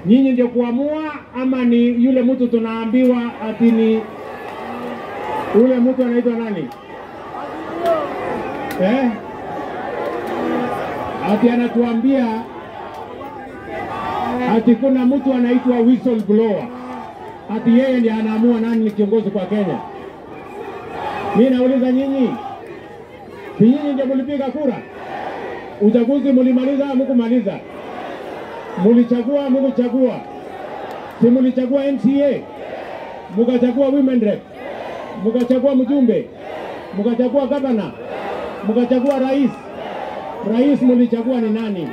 Nyinyi ndio kuamua ama ni yule mtu tunaambiwa ati ni yule mtu anaitwa nani eh? Ati anatuambia ati kuna mtu anaitwa whistleblower, ati yeye ndiye anaamua nani ni kiongozi kwa Kenya. Mimi nauliza nyinyi, si nyinyi ndio mlipiga kura? Uchaguzi mulimaliza au mkumaliza? Mulichagua mkuchagua? Si mulichagua MCA, mukachagua women rep, mukachagua mjumbe, mukachagua gavana, mukachagua rais. Rais mulichagua ni nani?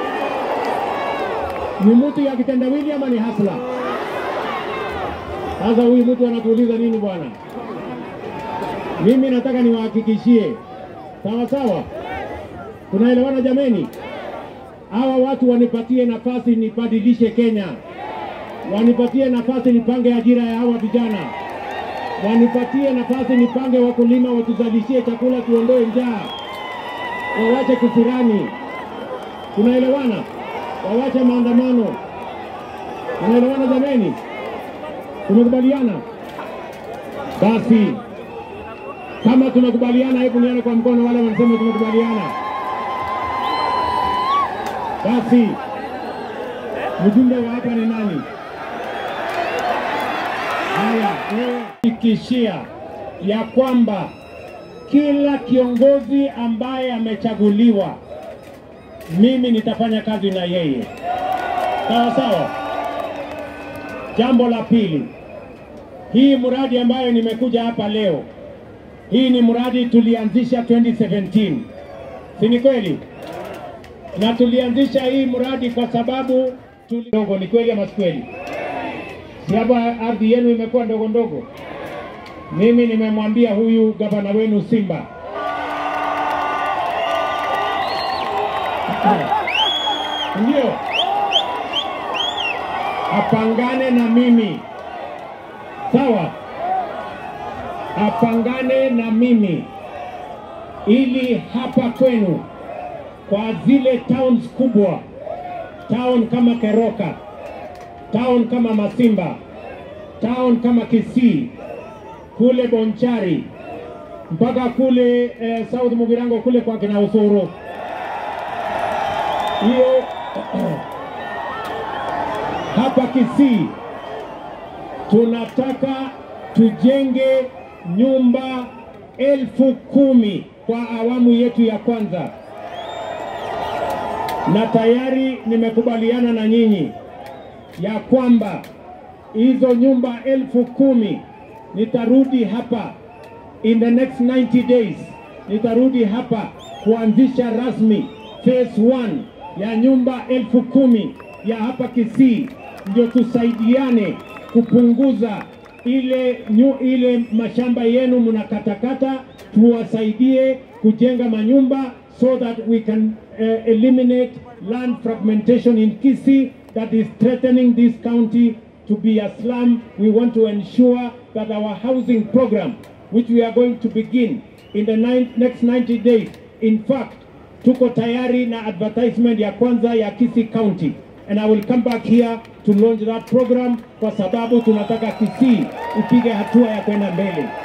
Ni mtu ya kitendawili ama ni hasla? Sasa huyu mtu anatuuliza nini bwana? Mimi nataka niwahakikishie, sawa sawa, tunaelewana jameni? Hawa watu wanipatie nafasi nibadilishe Kenya, wanipatie nafasi nipange ajira ya hawa vijana, wanipatie nafasi nipange wakulima watuzalishie chakula, tuondoe njaa, wawache kufurani. Tunaelewana? Wawache maandamano. Tunaelewana jameni? Tumekubaliana? Basi kama tumekubaliana, hebu nione kwa mkono wale wanasema tumekubaliana. Basi mjumbe wa hapa ni nani? Haya, hakikishia ya kwamba kila kiongozi ambaye amechaguliwa, mimi nitafanya kazi na yeye, sawa sawa. Jambo la pili, hii mradi ambayo nimekuja hapa leo, hii ni mradi tulianzisha 2017, si ni kweli? Na tulianzisha hii mradi kwa sababu tuli... ndogo. Ni kweli ama si kweli? Si hapa ardhi yenu imekuwa ndogo ndogo? Mimi nimemwambia huyu gavana wenu Simba ndio apangane na mimi, sawa? Apangane na mimi ili hapa kwenu kwa zile towns kubwa, town kama Keroka, town kama Masimba, town kama Kisii, kule Bonchari mpaka kule eh, South Mugirango kule kwa kina Usoro, hiyo hapa Kisii tunataka tujenge nyumba elfu kumi kwa awamu yetu ya kwanza, na tayari nimekubaliana na nyinyi ya kwamba hizo nyumba elfu kumi nitarudi hapa in the next 90 days, nitarudi hapa kuanzisha rasmi phase 1 ya nyumba elfu kumi ya hapa Kisii, ndio tusaidiane kupunguza ile nyu, ile mashamba yenu mnakatakata, tuwasaidie kujenga manyumba so that we can uh, eliminate land fragmentation in Kisii that is threatening this county to be a slum. We want to ensure that our housing program, which we are going to begin in the nine, next 90 days, in fact, tuko tayari na advertisement ya kwanza ya Kisii County and I will come back here to launch that program kwa sababu tunataka Kisii ipige hatua ya kwenda mbele.